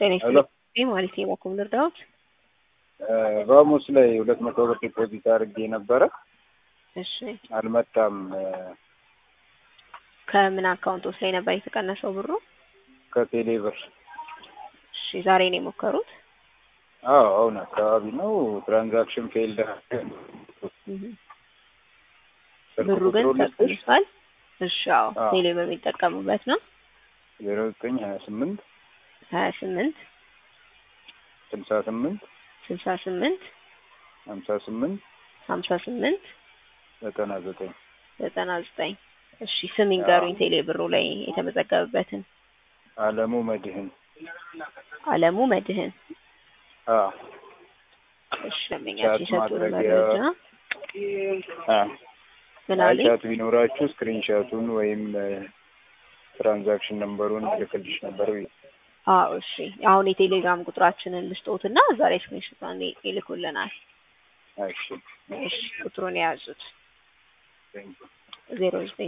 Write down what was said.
ጤና ሄሎ ይስጥልኝ ማለት ነው። በኩል ልርዳዎት? ቫሙስ ላይ ሁለት መቶ ብር ዲፖዚት አድርጌ ነበረ እሺ አልመጣም። ከምን አካውንቶስ ላይ ነበር የተቀነሰው ብሩ? ከቴሌ ብር እሺ ዛሬ ነው የሞከሩት? አዎ አሁን አካባቢ ነው። ትራንዛክሽን ፌልድ እህ ብሩ ግን ተቀንሷል። እሺ አዎ ቴሌ ብር የሚጠቀሙበት ነው። ዜሮ ዘጠኝ ሀያ ስምንት ሀያ ስምንት ስልሳ ስምንት ስልሳ ስምንት ሀምሳ ስምንት ሀምሳ ስምንት ዘጠና ዘጠኝ ዘጠና ዘጠኝ እሺ ስም ይንገሩኝ ቴሌ ብሩ ላይ የተመዘገበበትን። አለሙ መድህን አለሙ መድህን አዎ እሺ ለምኛችሁ ቻት የሰጡን ማድረጊያ መረጃ አ ምን አለኝ? ቻት ቢኖራችሁ ስክሪንሻቱን ወይም ትራንዛክሽን ነምበሩን ልክልሽ ነበር ብዬ አዎ እሺ አሁን የቴሌግራም ቁጥራችንን ልስጦትና እዛ ላይ ስክሪንሾት ይልኩልናል። እሺ እሺ ቁጥሩን የያዙት ቴንኪው ዜሮ ዘጠኝ